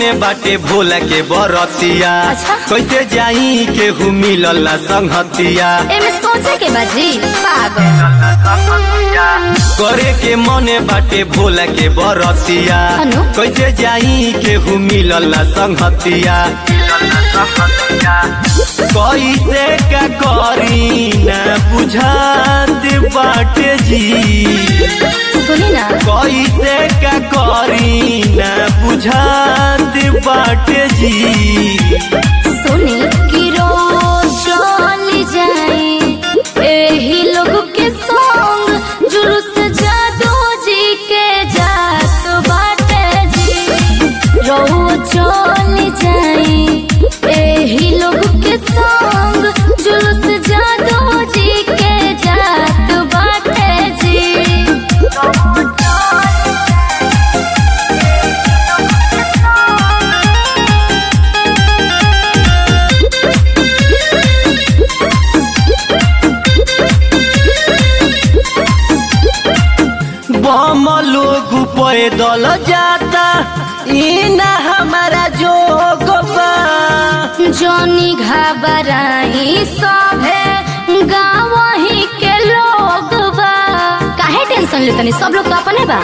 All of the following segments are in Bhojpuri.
मने बाटे भोला के बरतिया अच्छा। कैसे जाई केहू मिलल ना संगतिया एमे सोचे के बाजी पागल करे के मने बाटे भोला के बरतिया अनु? कैसे जाई केहू मिलल ना संगतिया कैसे का करी ना बुझात बाटे जी सुनी ना कैसे का करी ना बुझात बाटे जी सुनी कि रोज चली जाए एही लोग के संग जुलूस जादू जी के जात बाटे जी रोज चली जाए एही लोग के संग जुलूस जादू जी के जात बाटे जी बम लोग पैदल जाता ई ना हमारा जोग बा जनी घबराई सभे गाँव ही के लोग बा काहे टेंशन ले तनी सब लोग तो अपने बा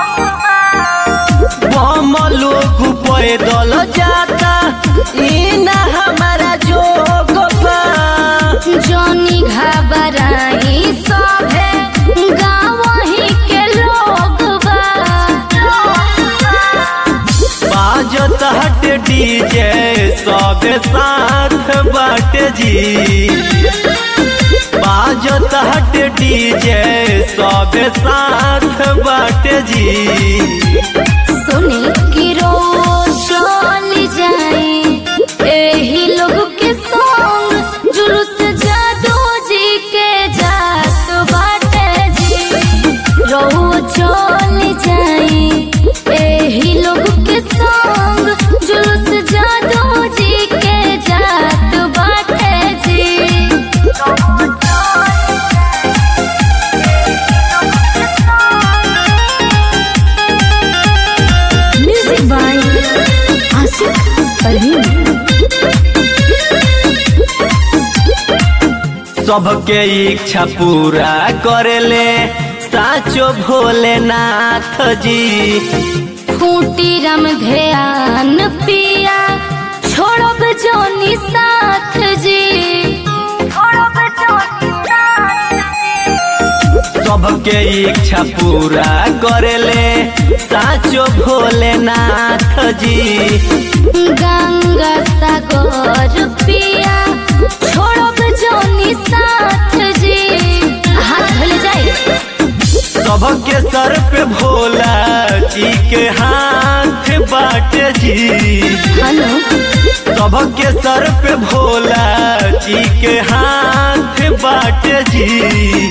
बम लोग पैदल जाता ई ना हमारा जोग बा जनी घबराई सभे गाँव ही के लोग बा बाजत हट डीजे सब साथ बाटे जी बाजत हट डीजे सब साथ बाटे जी सुनी कि रोज चली जाए एही लोग के संग जुलूस जादू जी के जात बाटे जी रोज चली जाए एही लोग के संग जुलूस जादू जी के जात बाटे जी म्यूजिक बाय आसिफ परवीन सबके इच्छा पूरा करेले साचो भोलेनाथ जी खूटी रम ध्यान पिया छोड़ब जोनी साथ जी छोड़ब जोनी सबके इच्छा पूरा करेले साचो भोलेनाथ जी गंगा सागर पिया छोड़ब जोनी साथ जी हाथ धोले जाए सबके सर पे भोला जी के हाथ बाटे जी हनु सबके सर पे भोला जी के हाथ बाटे जी